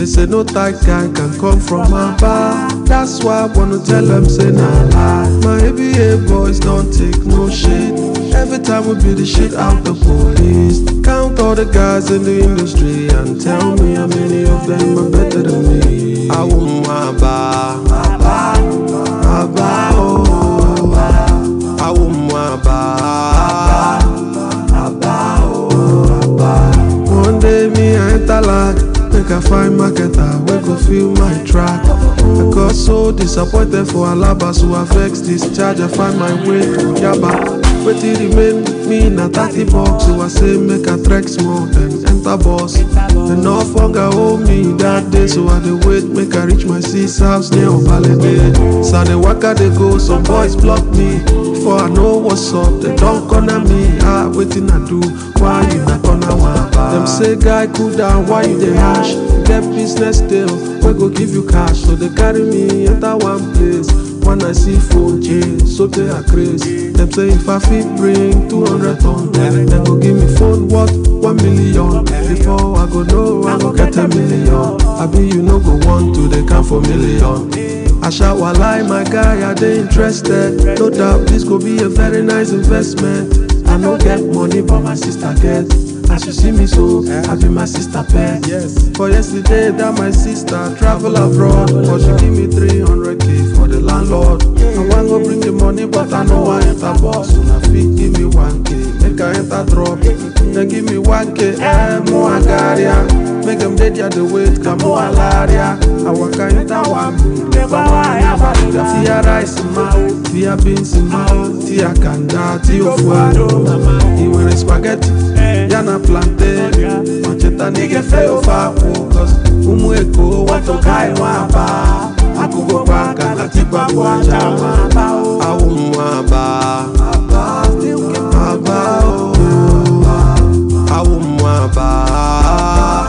They say no tight guy can come from my bar. That's why I wanna tell them say nah lie. My ABA boys don't take no shit. Every time we beat the shit out the police. Count all the guys in the industry and tell me how many of them are better than me. I want my bar, my bar, my bar, oh, I want my bar, my bar, oh, One day me I enter lag, make I find marketer wey go feel my track. I got so disappointed for Alaba, so I vex this charge. I find my way to Yaba. Wetin remain me na thirty bucks, so I say make I trek small then enter bus. Enough hunger hold me that day, so I dey wait make I reach my sis house near Obalede. So I dey waka dey go, some boys block me. Before I know what's up, they don't corner me. Ah, wetin I do? Why you na corner one? Them say guy cool down, why you dey hash? Get business deal, we go give you cash. So they carry me enter one place. When I see phone change, so they are crazy. Them say if I fit bring 200 ton, then go give me phone worth 1 million. Before I go know, I go get a million. I be you no go want to, they count for million. I shout while I, my guy, are they interested? No doubt this could be a very nice investment. I no get money, but my sister get. As you see me so, I be my sister pet. Yes. For yesterday, that my sister travel abroad, but she give me 300k for the landlord. I want go bring the money, but I know I enter boss. So I fit give me 1k, make I enter drop. Then give me 1k, eh, more agaria. Make them dead ya the wait, come more alaria. I walk enter one million, but I never did that. Tia rice in mouth, tia beans in mouth, tia kanda, tia fuado. He wear spaghetti, yana plantain. Macheta nige feo fa cause umu eko wato kai wapa. Akugo paka na tipa kwa chama. Awu mwaba, aba oh. Awu mwaba.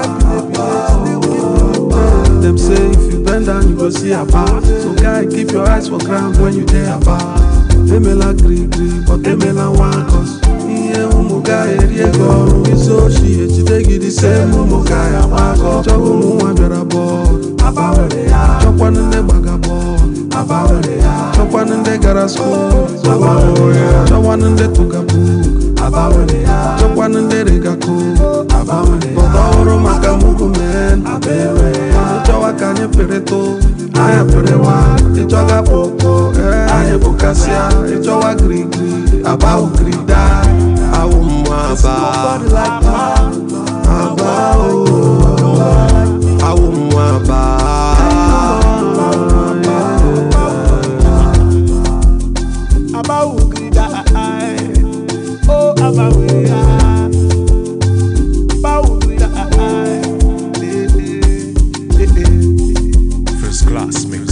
Them say if you bend down, you go see a bar. So guy, keep your eyes for ground when you there about. Emela gree gree, but emela one cause. Ihe ụmụ ga eri ego ọrụ isi ochi ejide gị dị se ụmụ ga ya gbakọ chọwa ụmụ nwa bịara bọọlụ chọkwanụ ndị gbaga bọọlụ chọkwanụ ndị gara skuul chọkwanụ ndị tụga buuk chọkwanụ ndị rega kook bọta ọhụrụ maka mugu men chọwa ka anyị pịrịtụ anyị pịrịwa ịchọga kpọkpọ ee anyị bụkasịa ịchọwa girigiri abawu girida awụ mmụaba aba o awụ mmụaba Abawu grida ai, oh abawu ya. Abawu grida ai, eh eh eh eh. First class mix.